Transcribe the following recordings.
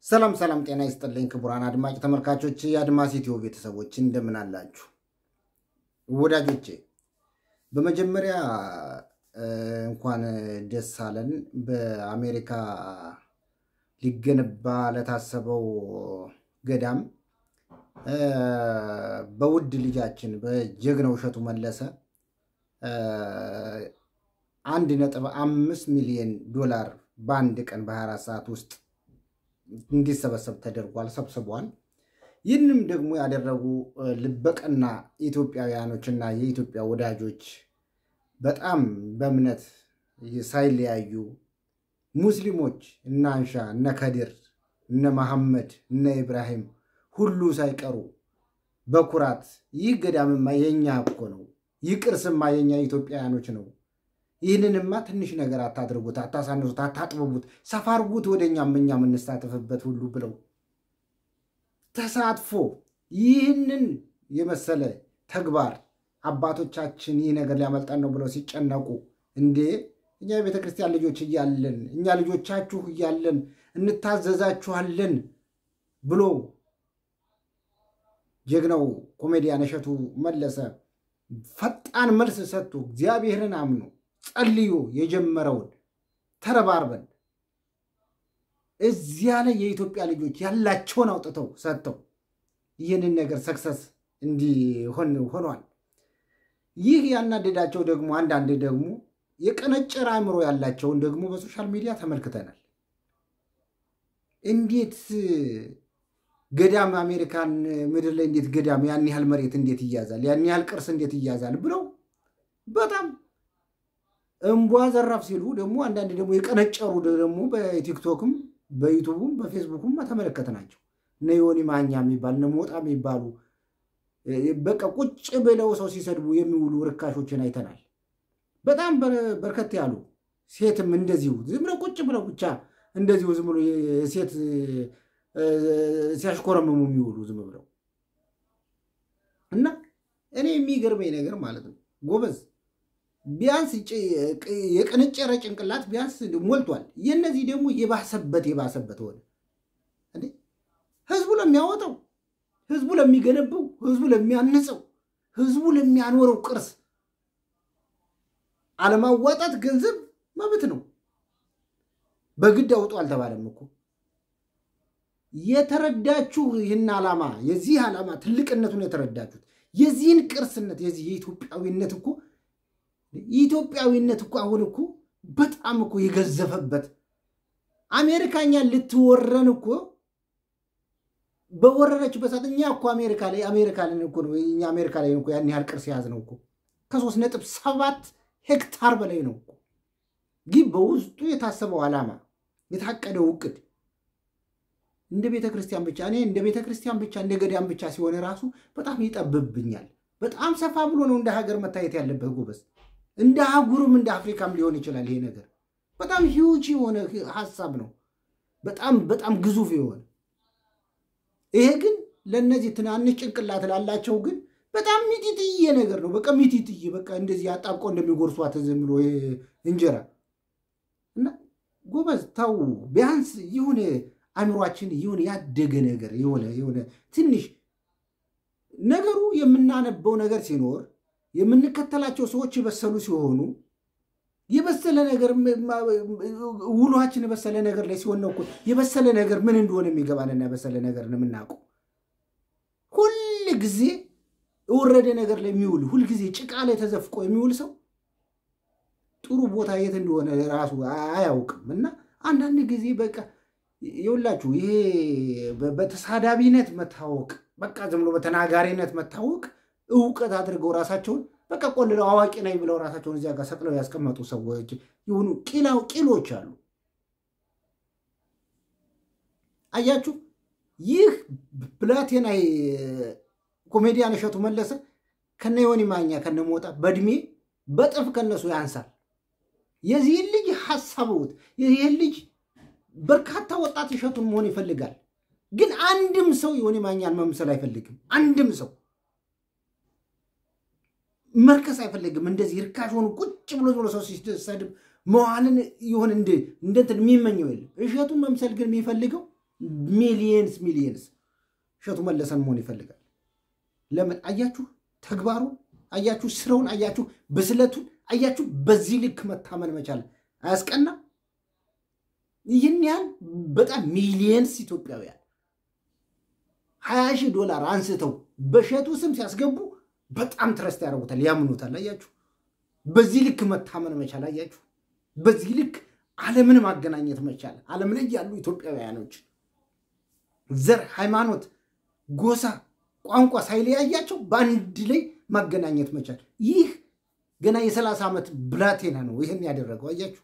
ሰላም ሰላም፣ ጤና ይስጥልኝ ክቡራን አድማጭ ተመልካቾች፣ የአድማስ ኢትዮ ቤተሰቦች እንደምን አላችሁ? የአድማስ ኢትዮ ቤተሰቦች እንደምን አላችሁ? ወዳጆቼ በመጀመሪያ እንኳን ደስ አለን። በአሜሪካ ሊገነባ ለታሰበው ገዳም በውድ ልጃችን በጀግናው እሸቱ መለሰ አንድ ነጥብ አምስት ሚሊዮን ዶላር በአንድ ቀን በ24 ሰዓት ውስጥ እንዲሰበሰብ ተደርጓል፣ ሰብስቧል። ይህንም ደግሞ ያደረጉ ልበቀና ኢትዮጵያውያኖችና የኢትዮጵያ ወዳጆች በጣም በእምነት ሳይለያዩ ሙስሊሞች እነ አንሻ እነ ከድር እነ መሐመድ እነ ኢብራሂም ሁሉ ሳይቀሩ በኩራት ይህ ገዳምማ የኛ እኮ ነው፣ ይህ ቅርስማ የኛ ኢትዮጵያውያኖች ነው ይህንንማ ትንሽ ነገር አታድርጉት፣ አታሳንሱት፣ አታጥብቡት፣ ሰፋ አድርጉት ወደ እኛም እኛ የምንሳተፍበት ሁሉ ብለው ተሳትፎ ይህንን የመሰለ ተግባር አባቶቻችን ይህ ነገር ሊያመልጠን ነው ብለው ሲጨነቁ እንዴ እኛ የቤተ ክርስቲያን ልጆች እያለን እኛ ልጆቻችሁ እያለን እንታዘዛችኋለን ብሎ ጀግናው ኮሜዲያን እሸቱ መለሰ ፈጣን መልስ ሰጥቶ እግዚአብሔርን አምኖ ጸልዮ የጀመረውን ተረባርበን እዚያ ላይ የኢትዮጵያ ልጆች ያላቸውን አውጥተው ሰጥተው ይህንን ነገር ሰክሰስ እንዲሆን ሆኗል። ይህ ያናደዳቸው ደግሞ አንዳንድ ደግሞ የቀነጨረ አእምሮ ያላቸውን ደግሞ በሶሻል ሚዲያ ተመልክተናል። እንዴት ገዳም አሜሪካን ምድር ላይ እንዴት ገዳም ያን ያህል መሬት እንዴት ይያዛል? ያን ያህል ቅርስ እንዴት ይያዛል? ብለው በጣም እምቧ ዘራፍ ሲሉ ደግሞ አንዳንድ ደግሞ የቀነጨሩ ደግሞ በቲክቶክም በዩቱቡም በፌስቡክም ተመለከትናቸው። እነ ዮኒ ማኛ የሚባል እነ ሞጣ የሚባሉ በቃ ቁጭ ብለው ሰው ሲሰድቡ የሚውሉ ርካሾችን አይተናል። በጣም በርከት ያሉ ሴትም እንደዚሁ ዝም ብለው ቁጭ ብለው ብቻ እንደዚሁ ዝም ብሎ ሴት ሲያሽኮረምሙ የሚውሉ ዝም ብለው እና እኔ የሚገርመኝ ነገር ማለት ነው ጎበዝ ቢያንስ የቀነጨረ ጭንቅላት ቢያንስ ሞልቷል። የእነዚህ ደግሞ የባሰበት የባሰበት ሆነ እንዴ! ህዝቡ ለሚያወጣው፣ ህዝቡ ለሚገነባው፣ ህዝቡ ለሚያንጸው፣ ህዝቡ ለሚያኖረው ቅርስ አለማዋጣት ገንዘብ መብት ነው። በግድ አውጡ አልተባለም እኮ። የተረዳችሁ ይህን ዓላማ የዚህ ዓላማ ትልቅነቱን የተረዳችሁት የዚህን ቅርስነት የዚህ የኢትዮጵያዊነት እኮ ኢትዮጵያዊነት እኮ አሁን እኮ በጣም እኮ የገዘፈበት አሜሪካኛ ልትወረን እኮ በወረረችበት ሰዓት እኛ እኮ አሜሪካ ላይ አሜሪካ ላይ እኮ ነው እኛ አሜሪካ ላይ እኮ ያን ያህል ቅርስ የያዝ ነው እኮ ከሶስት ነጥብ ሰባት ሄክታር በላይ ነው እኮ ግን በውስጡ የታሰበው ዓላማ የታቀደው እቅድ እንደ ቤተ ክርስቲያን ብቻ እኔ እንደ ቤተ ክርስቲያን ብቻ እንደ ገዳም ብቻ ሲሆን ራሱ በጣም ይጠብብኛል። በጣም ሰፋ ብሎ ነው እንደ ሀገር መታየት ያለበት ጎበዝ። እንደ አህጉርም እንደ አፍሪካም ሊሆን ይችላል። ይሄ ነገር በጣም ሂውጅ የሆነ ሀሳብ ነው። በጣም በጣም ግዙፍ የሆነ ይሄ ግን ለእነዚህ ትናንሽ ጭንቅላት ላላቸው ግን በጣም ሚጢጥዬ ነገር ነው። በቃ ሚጢጥዬ በቃ እንደዚህ አጣብቆ እንደሚጎርሷት ዝም ብሎ እንጀራ እና ጎበዝ ተው ቢያንስ የሆነ አእምሯችን የሆነ ያደገ ነገር የሆነ የሆነ ትንሽ ነገሩ የምናነበው ነገር ሲኖር የምንከተላቸው ሰዎች የበሰሉ ሲሆኑ የበሰለ ነገር ውሏችን የበሰለ ነገር ላይ ሲሆን ነው እኮ የበሰለ ነገር ምን እንደሆነ የሚገባንና የበሰለ ነገር ነው የምናውቀው። ሁል ጊዜ የወረደ ነገር ላይ የሚውል ሁልጊዜ ጭቃ ላይ ተዘፍቆ የሚውል ሰው ጥሩ ቦታ የት እንደሆነ ራሱ አያውቅም። እና አንዳንድ ጊዜ በቃ ይኸውላችሁ ይሄ በተሳዳቢነት መታወቅ በቃ ዝም ብሎ በተናጋሪነት መታወቅ እውቀት አድርገው ራሳቸውን በቃ ቆልለው አዋቂ ነኝ ብለው ራሳቸውን እዚያ ጋር ሰቅለው ያስቀመጡ ሰዎች የሆኑ ቂላው ቂሎች አሉ። አያችሁ፣ ይህ ብላቴና ኮሜዲያን እሸቱ መለሰ ከነ ዮኒ ማኛ ከነ ሞጣ በእድሜ በጥፍ ከነሱ ያንሳል። የዚህን ልጅ ሀሳብውት ይህን ልጅ በርካታ ወጣት እሸቱን መሆን ይፈልጋል። ግን አንድም ሰው ዮኒ ማኛን መምሰል አይፈልግም። አንድም ሰው መርከስ አይፈልግም። እንደዚህ ርካሽ ሆኑ ቁጭ ብሎ ብሎ ሰው ሲሰድብ መዋልን ይሆን እንደ እንትን የሚመኘው የለም። እሸቱን መምሰል ግን የሚፈልገው ሚሊየንስ ሚሊየንስ እሸቱ መለሰን መሆን ይፈልጋል። ለምን አያችሁ? ተግባሩን አያችሁ? ስራውን አያችሁ? ብስለቱን አያችሁ? በዚህ ልክ መታመን መቻል አያስቀና? ይህን ያህል በጣም ሚሊየንስ ኢትዮጵያውያን ሀያ ሺህ ዶላር አንስተው በእሸቱ ስም ሲያስገቡ በጣም ትረስት ያደርጉታል፣ ያምኑታል። አያችሁ? በዚህ ልክ መታመን መቻል አያችሁ? በዚህ ልክ ዓለምን ማገናኘት መቻል ዓለም ላይ ያሉ ኢትዮጵያውያኖች ዘር፣ ሃይማኖት፣ ጎሳ፣ ቋንቋ ሳይለያያቸው በአንድ ላይ ማገናኘት መቻል ይህ ገና የሰላሳ ዓመት ብላቴና ነው ይህን ያደረገው። አያችሁ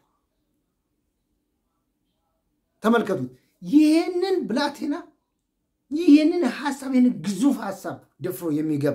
ተመልከቱት። ይህንን ብላቴና ይህንን ሀሳብ ይህንን ግዙፍ ሀሳብ ደፍሮ የሚገባ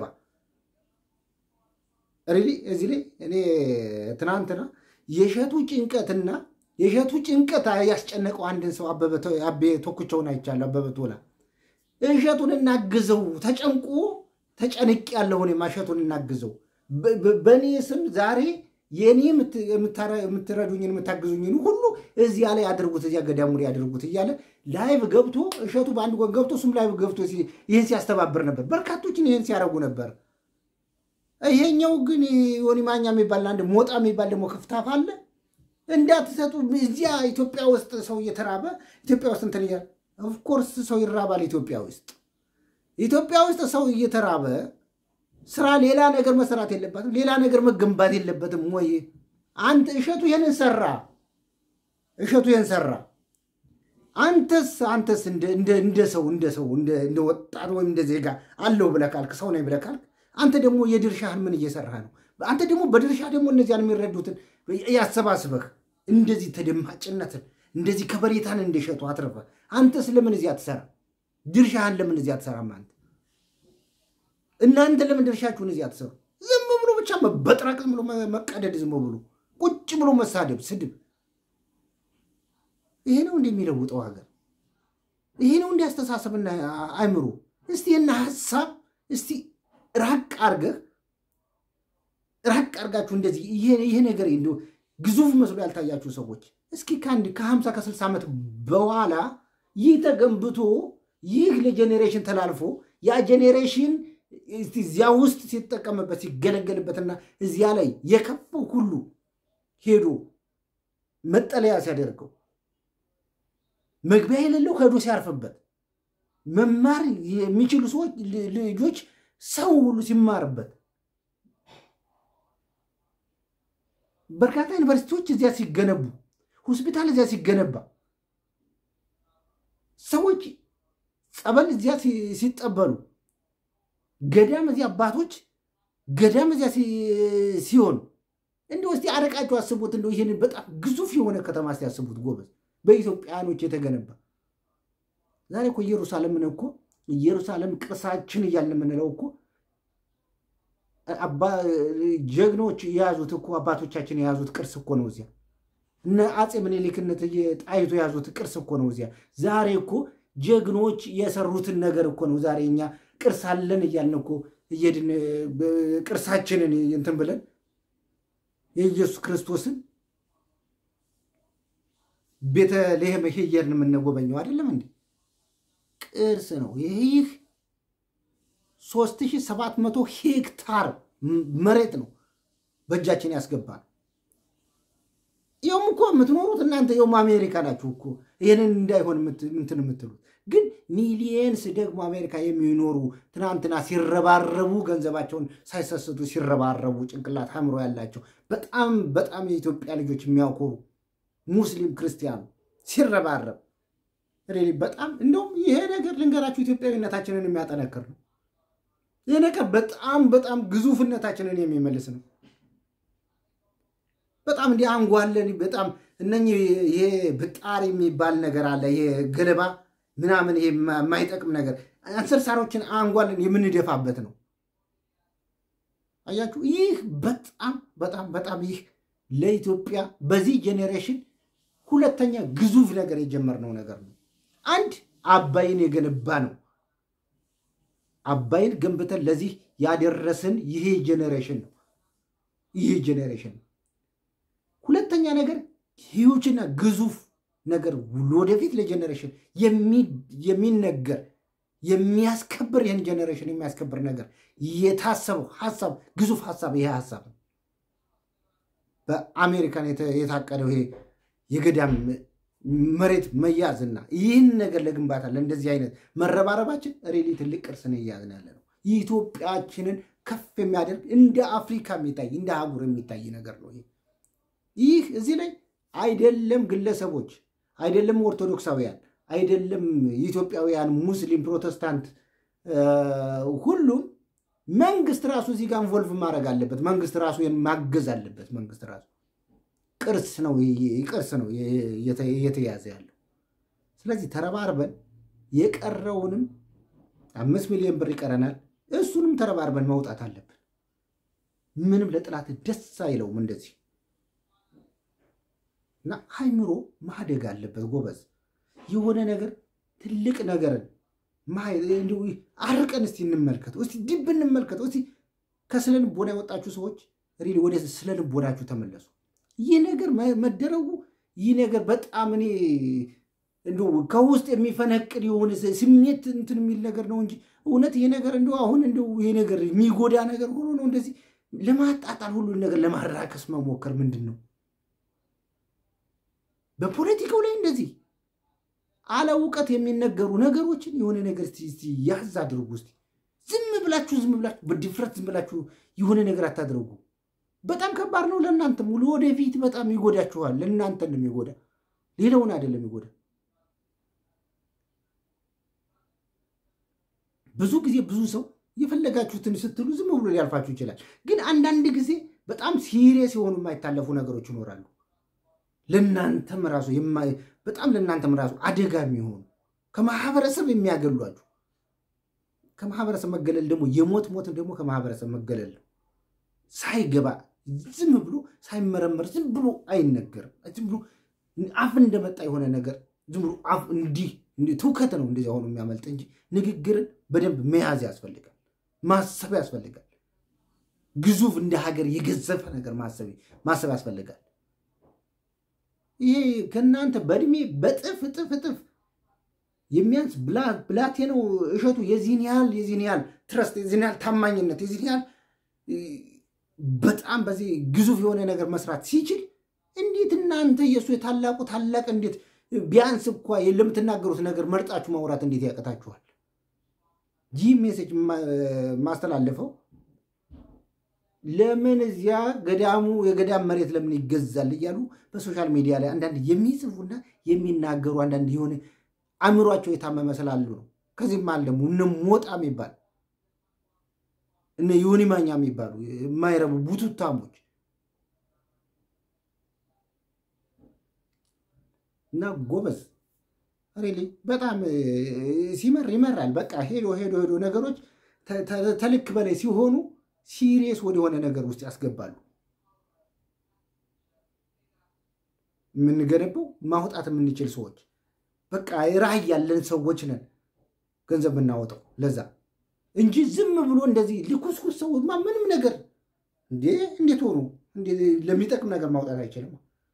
ሪሊ እዚህ ላይ እኔ ትናንትና የእሸቱ ጭንቀትና የእሸቱ ጭንቀት ያስጨነቀው አንድን ሰው አቤ ቶክቸውን አይቻለሁ። አበበ ቶላ እሸቱን እናግዘው ተጨንቆ ተጨንቅ ያለውን እሸቱን እናግዘው በእኔ ስም ዛሬ የእኔ የምትረዱኝን የምታግዙኝን ሁሉ እዚያ ላይ አድርጉት፣ እዚያ ገዳሙ ላይ አድርጉት እያለ ላይቭ ገብቶ እሸቱ በአንድ ጎን ገብቶ እሱም ላይቭ ገብቶ ይህን ሲያስተባብር ነበር። በርካቶችን ይህን ሲያደርጉ ነበር። ይሄኛው ግን ዮኒ ማኛ የሚባል አንድ ሞጣ የሚባል ደግሞ ክፍታፍ አለ። እንዳትሰጡ እዚያ ኢትዮጵያ ውስጥ ሰው እየተራበ ኢትዮጵያ ውስጥ እንትን እያለ ኦፍኮርስ ሰው ይራባል። ኢትዮጵያ ውስጥ ኢትዮጵያ ውስጥ ሰው እየተራበ ስራ ሌላ ነገር መሰራት የለበትም፣ ሌላ ነገር መገንባት የለበትም ወይ? አንተ እሸቱ ይህንን ሰራ፣ እሸቱ ይህን ሰራ። አንተስ አንተስ እንደ ሰው እንደ ሰው እንደ ወጣት ወይም እንደ ዜጋ አለው ብለህ ካልክ ሰው ነኝ ብለህ ካልክ አንተ ደግሞ የድርሻህን ምን እየሰራህ ነው? አንተ ደግሞ በድርሻ ደግሞ እነዚያን የሚረዱትን ያሰባስበህ እንደዚህ ተደማጭነትን እንደዚህ ከበሬታን እንደሸጡ አትረፈ። አንተስ ለምን እዚህ አትሰራ? ድርሻህን ለምን እዚህ አትሰራም? አንተ እናንተ ለምን ድርሻችሁን እዚህ አትሰሩ? ዝም ብሎ ብቻ መበጥረቅ፣ ዝም ብሎ መቀደድ፣ ዝም ብሎ ቁጭ ብሎ መሳደብ፣ ስድብ። ይሄ ነው እንደሚለውጠው ሀገር። ይሄ ነው እንዲያስተሳሰብና አይምሮ። እስቲ እና ሀሳብ እስቲ ራቅ አርገህ ራቅ አርጋችሁ እንደዚህ ይሄ ነገር እንዲ ግዙፍ መስሎ ያልታያችሁ ሰዎች እስኪ ከአንድ ከሀምሳ ከስልሳ ዓመት በኋላ ይህ ተገንብቶ ይህ ለጄኔሬሽን ተላልፎ ያ ጄኔሬሽን እዚያ ውስጥ ሲጠቀምበት ሲገለገልበትና እዚያ ላይ የከፈው ሁሉ ሄዶ መጠለያ ሲያደርገው መግቢያ የሌለው ሄዶ ሲያርፍበት መማር የሚችሉ ሰዎች ልጆች ሰው ሁሉ ሲማርበት በርካታ ዩኒቨርሲቲዎች እዚያ ሲገነቡ ሆስፒታል እዚያ ሲገነባ ሰዎች ጸበል እዚያ ሲጠበሉ ገዳም እዚያ አባቶች ገዳም እዚያ ሲሆን እንዲሁ እስቲ አረቃችሁ አስቡት። እንደው ይህንን በጣም ግዙፍ የሆነ ከተማ እስቲ ያስቡት ጎበዝ፣ በኢትዮጵያኖች የተገነባ ዛሬ እኮ ኢየሩሳሌምን እኮ ኢየሩሳሌም ቅርሳችን እያልን የምንለው እኮ ጀግኖች የያዙት እኮ አባቶቻችን የያዙት ቅርስ እኮ ነው። እዚያ እነ አፄ ምኒልክነት ጣይቱ የያዙት ቅርስ እኮ ነው። እዚያ ዛሬ እኮ ጀግኖች የሰሩትን ነገር እኮ ነው። ዛሬ እኛ ቅርስ አለን እያልን እኮ እየድን ቅርሳችንን እንትን ብለን የኢየሱስ ክርስቶስን ቤተልሔም እየሄድን የምንጎበኘው አይደለም እንዴ? ቅርስ ነው ይህ 3700 ሄክታር መሬት ነው በእጃችን ያስገባል። ይኸውም እኮ የምትኖሩት እናንተ ይኸውም አሜሪካ ናችሁ እኮ ይህንን እንዳይሆን እንትን የምትሉት ግን ሚሊየንስ ደግሞ አሜሪካ የሚኖሩ ትናንትና ሲረባረቡ ገንዘባቸውን ሳይሰስቱ ሲረባረቡ ጭንቅላት አእምሮ ያላቸው በጣም በጣም የኢትዮጵያ ልጆች የሚያኮሩ ሙስሊም ክርስቲያኑ ሲረባረብ ሬሊ በጣም እንደውም ይሄ ነገር ልንገራችሁ ኢትዮጵያዊነታችንን የሚያጠነክር ነው። ይህ ነገር በጣም በጣም ግዙፍነታችንን የሚመልስ ነው። በጣም እንዲህ አንጓለን በጣም እነኚህ ይሄ ብጣር የሚባል ነገር አለ። ይሄ ገለባ ምናምን ይሄ የማይጠቅም ነገር አንሰርሳሮችን አንጓለን የምንደፋበት ነው። አያችሁ፣ ይህ በጣም በጣም በጣም ይህ ለኢትዮጵያ በዚህ ጄኔሬሽን ሁለተኛ ግዙፍ ነገር የጀመርነው ነገር ነው። አንድ አባይን የገነባ ነው። አባይን ገንብተን ለዚህ ያደረስን ይሄ ጄኔሬሽን ነው። ይሄ ጄኔሬሽን ነው። ሁለተኛ ነገር ሂዩጅና ግዙፍ ነገር ወደፊት ለጀኔሬሽን የሚነገር የሚያስከብር ይህን ጀኔሬሽን የሚያስከብር ነገር የታሰበው ሀሳብ ግዙፍ ሀሳብ ይሄ ሀሳብ ነው። በአሜሪካን የታቀደው ይሄ የገዳም መሬት መያዝና ይህን ነገር ለግንባታ ለእንደዚህ አይነት መረባረባችን ሬሊ ትልቅ ቅርስን እያዝን ያለ ነው። ኢትዮጵያችንን ከፍ የሚያደርግ እንደ አፍሪካ የሚታይ እንደ አህጉር የሚታይ ነገር ነው። ይህ እዚህ ላይ አይደለም ግለሰቦች፣ አይደለም ኦርቶዶክሳውያን፣ አይደለም ኢትዮጵያውያን፣ ሙስሊም፣ ፕሮቴስታንት፣ ሁሉም መንግስት ራሱ እዚህ ጋር ኢንቮልቭ ማድረግ አለበት። መንግስት ራሱ ማገዝ አለበት። መንግስት ራሱ ቅርስ ነው ቅርስ ነው እየተያዘ ያለው። ስለዚህ ተረባርበን የቀረውንም አምስት ሚሊዮን ብር ይቀረናል። እሱንም ተረባርበን መውጣት አለብን። ምንም ለጥላት ደስ አይለውም እንደዚህ እና አይምሮ ማደግ አለበት ጎበዝ። የሆነ ነገር ትልቅ ነገርን አርቀን እስቲ እንመልከተው፣ እስቲ ዲብ እንመልከተው። እስቲ ከስነ ልቦና የወጣችሁ ሰዎች ሪሊ ወደ ስነ ልቦናችሁ ተመለሱ። ይህ ነገር መደረጉ ይህ ነገር በጣም እኔ እንደው ከውስጥ የሚፈነቅል የሆነ ስሜት እንትን የሚል ነገር ነው እንጂ እውነት ይሄ ነገር እንደው አሁን እንደው ይሄ ነገር የሚጎዳ ነገር ሆኖ ነው እንደዚህ ለማጣጣል ሁሉን ነገር ለማራከስ መሞከር ምንድን ነው? በፖለቲካው ላይ እንደዚህ አለ እውቀት የሚነገሩ ነገሮችን የሆነ ነገር እስቲ ያዝ አድርጉ። እስቲ ዝም ብላችሁ ዝም ብላችሁ በድፍረት ዝም ብላችሁ የሆነ ነገር አታድርጉ። በጣም ከባድ ነው ለእናንተም፣ ወደፊት በጣም ይጎዳችኋል። ለእናንተ እንደሚጎዳ ሌላውን አይደለም ይጎዳ። ብዙ ጊዜ ብዙ ሰው የፈለጋችሁትን ስትሉ ዝም ብሎ ሊያልፋችሁ ይችላል። ግን አንዳንድ ጊዜ በጣም ሲሪየስ የሆኑ የማይታለፉ ነገሮች ይኖራሉ። ለእናንተም ራሱ በጣም ለእናንተም ራሱ አደጋ የሚሆኑ ከማህበረሰብ የሚያገሏችሁ ከማህበረሰብ መገለል ደግሞ የሞት ሞት ደግሞ ከማህበረሰብ መገለል ነው። ሳይገባ ዝም ብሎ ሳይመረመር ዝም ብሎ አይነገርም። ዝም ብሎ አፍ እንደመጣ የሆነ ነገር ዝም ብሎ አፍ እንዲህ ትውከት ነው እንደዚያ ሆኖ የሚያመልጥ እንጂ ንግግርን በደንብ መያዝ ያስፈልጋል፣ ማሰብ ያስፈልጋል። ግዙፍ እንደ ሀገር የገዘፈ ነገር ማሰብ ያስፈልጋል። ይሄ ከእናንተ በእድሜ በጥፍ እጥፍ እጥፍ የሚያንስ ብላቴናው እሸቱ የዚህን ያህል የዚህን ያህል ትረስት የዚህን ያህል ታማኝነት የዚህን ያህል በጣም በዚህ ግዙፍ የሆነ ነገር መስራት ሲችል እንዴት እናንተ የእሱ የታላቁ ታላቅ እንዴት ቢያንስ እኳ ለምትናገሩት ነገር መርጣችሁ ማውራት እንዴት ያቀታችኋል? ይህ ሜሴጅ ማስተላለፈው ለምን እዚያ ገዳሙ የገዳም መሬት ለምን ይገዛል እያሉ በሶሻል ሚዲያ ላይ አንዳንድ የሚጽፉና የሚናገሩ አንዳንድ የሆነ አእምሯቸው የታመመ ስላሉ ነው። ከዚህም አለ ደግሞ እነ ሞጣ የሚባል እነ ዮኒ ማኛ የሚባሉ የማይረቡ ቡቱታሞች እና ጎበዝ ሬሊ በጣም ሲመር ይመራል። በቃ ሄዶ ሄዶ ሄዶ ነገሮች ተልክ በላይ ሲሆኑ ሲሪየስ ወደሆነ ነገር ውስጥ ያስገባሉ። የምንገነባው ማውጣት የምንችል ሰዎች በቃ ራዕይ ያለን ሰዎች ነን ገንዘብ የምናወጣው ለዛ እንጂ ዝም ብሎ እንደዚህ ልኩስኩስ ሰውማ ምንም ነገር እንዴ እንዴት ሆኑ ለሚጠቅም ነገር ማውጣት አይችልም።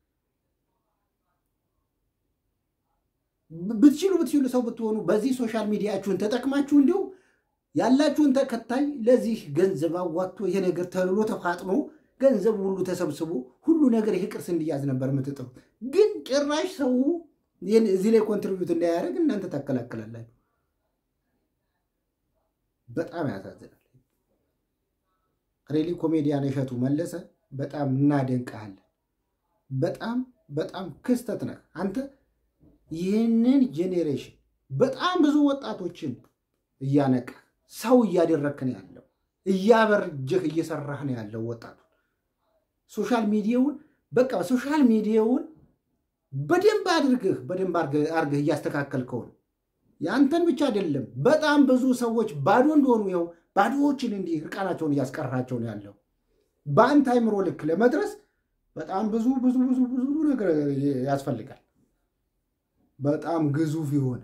ብትችሉ ብትችሉ ሰው ብትሆኑ በዚህ ሶሻል ሚዲያችሁን ተጠቅማችሁ እንዲሁ ያላችሁን ተከታይ ለዚህ ገንዘብ አዋጥቶ ይሄ ነገር ተብሎ ተፋጥኖ ገንዘብ ሁሉ ተሰብስቦ ሁሉ ነገር ይሄ ቅርስ እንዲያዝ ነበር የምትጥሩት። ግን ጭራሽ ሰው እዚህ ላይ ኮንትሪቢዩት እንዳያደርግ እናንተ ታከላክላላችሁ። በጣም ያሳዝናል። ሬሊ ኮሜዲያን እሸቱ መለሰ በጣም እናደንቀሃለን። በጣም በጣም ክስተት ነህ አንተ። ይህንን ጄኔሬሽን በጣም ብዙ ወጣቶችን እያነቃ ሰው እያደረክ ነው ያለው፣ እያበርጀህ እየሰራህ ነው ያለው ወጣቱ ሶሻል ሚዲያውን በቃ ሶሻል ሚዲያውን በደንብ አድርገህ በደንብ አድርገህ እያስተካከልከው ነው። ያንተን ብቻ አይደለም፣ በጣም ብዙ ሰዎች ባዶ እንደሆኑ ይኸው ባዶዎችን እንዲህ እርቃናቸውን እያስቀራቸው ነው ያለው። በአንተ አይምሮ ልክ ለመድረስ በጣም ብዙ ብዙ ብዙ ብዙ ነገር ያስፈልጋል። በጣም ግዙፍ የሆነ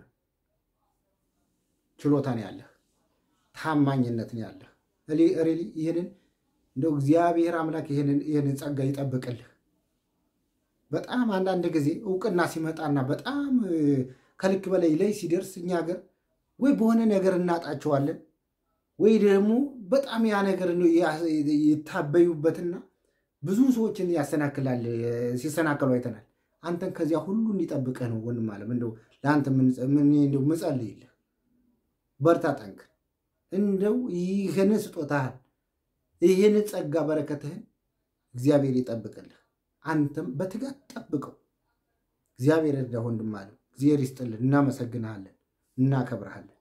ችሎታ ነው ያለህ፣ ታማኝነት ነው ያለህ። ሪሊ ይህንን እንደው እግዚአብሔር አምላክ ይህንን ጸጋ ይጠብቅልህ። በጣም አንዳንድ ጊዜ እውቅና ሲመጣና በጣም ከልክ በላይ ላይ ሲደርስ እኛ ሀገር ወይ በሆነ ነገር እናጣቸዋለን ወይ ደግሞ በጣም ያ ነገር ይታበዩበትና ብዙ ሰዎችን ያሰናክላል። ሲሰናከሉ አይተናል። አንተን ከዚያ ሁሉ እንዲጠብቅህ ነው ወንድም አለም እንደው ለአንተ እንደው ምጸልይልህ፣ በርታ፣ ጠንክር። እንደው ይህን ስጦታህን ይህን ጸጋ በረከትህን እግዚአብሔር ይጠብቅልህ። አንተም በትጋት ጠብቀው። እግዚአብሔር እርዳ ወንድም አለም። እግዚአብሔር ይስጥልን። እናመሰግንሃለን፣ እናከብረሃለን።